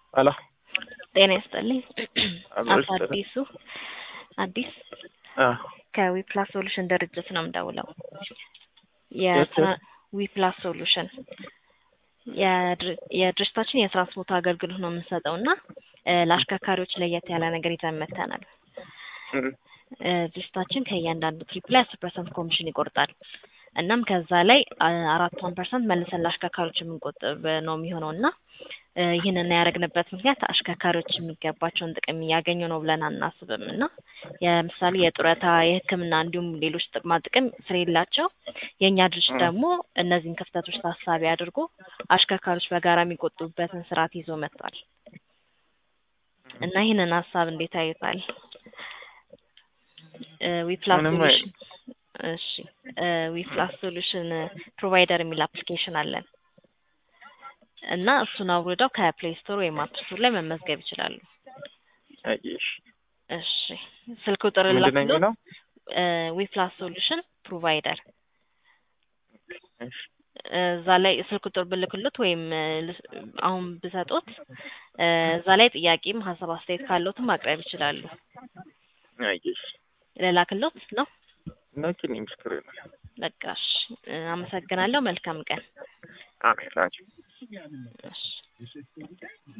ሄሎ ጤና ይስጥልኝ። አብሮ አቶ ይስጥልኝ። አዲሱ አዲስ አ ከዊፕላስ ሶሉሽን ድርጅት ነው የምደውለው። የት? የዊፕላስ ሶሉሽን የድር- የድርጅታችን የትራንስፖርት አገልግሎት ነው የምንሰጠው እና እ ለአሽከርካሪዎች ለየት ያለ ነገር ይዘን መጥተናል። እም፣ እ ድርጅታችን ከእያንዳንዱ ትሪፕ ላይ አስር ፐርሰንት ኮሚሽን ይቆርጣል። እናም ከዛ ላይ አ- አራቷን ፐርሰንት መልሰን ለአሽከርካሪዎች የምንቆጥብ ነው የሚሆነው እና እ ይህንን ያደረግንበት ምክንያት አሽከርካሪዎች የሚገባቸውን ጥቅም እያገኙ ነው ብለን አናስብም እና የምሳሌ የጡረታ፣ የሕክምና እንዲሁም ሌሎች ጥቅማ ጥቅም ስለሌላቸው የእኛ ድርጅት እ። ደግሞ እነዚህን ክፍተቶች ታሳቢ አድርጎ አሽከርካሪዎች በጋራ የሚቆጥቡበትን ስርዓት ይዞ መጥቷል እና ይህንን ሀሳብ እንዴት አዩታል? ዊፕላስ ምንም ሶሉሽን እሺ ዊፕላስ ሶሉሽን ፕሮቫይደር የሚል አፕሊኬሽን አለን እና እሱን አውርደው ከፕሌይ ስቶር ወይም አፕ ስቶር ላይ መመዝገብ ይችላሉ። አየሽ እሺ ስልክ ቁጥር ምንድን ነው ላክሎ የሚለው? ዊፕላስ ሶሉሽን ፕሮቫይደር እሺ እዛ ላይ ስልክ ቁጥር ብልክሎት ወይም እ ልስ- አሁን ብሰጦት እ እዛ ላይ ጥያቄም ሀሳብ አስተያየት ካለዎትም ማቅረብ ይችላሉ። አየሽ ልላክሎት ነው። ላኪልኝ ምስክር ነው። በቃ እሺ እ አመሰግናለሁ። መልካም ቀን። አሜን ላኪ እሺ